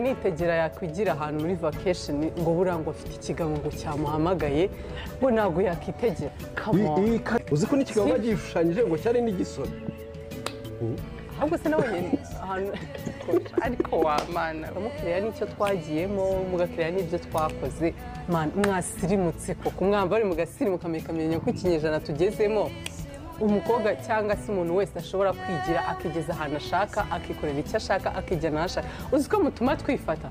nitegera yakwigira ahantu muri vakesheni ngo buriya ngo afite ikigango cyamuhamagaye we ntabwo yakwitegera kamuwa Iyi ka- uzi ko n'ikiganza gishushanyije ngo cyari n'igisoro ahubwo se nawe nyine ahantu ariko wamana mukiriya n'icyo twagiyemo mugakiriya n'ibyo twakoze mana mwasirimutse koko mwamba bari mugasirimu kamenya ko ikinyejana tugezemo umukobwa cyangwa se umuntu wese ashobora kwigira akigeza ahantu ashaka akikorera icyo ashaka akijyana aho ashaka uzi ko mutuma twifata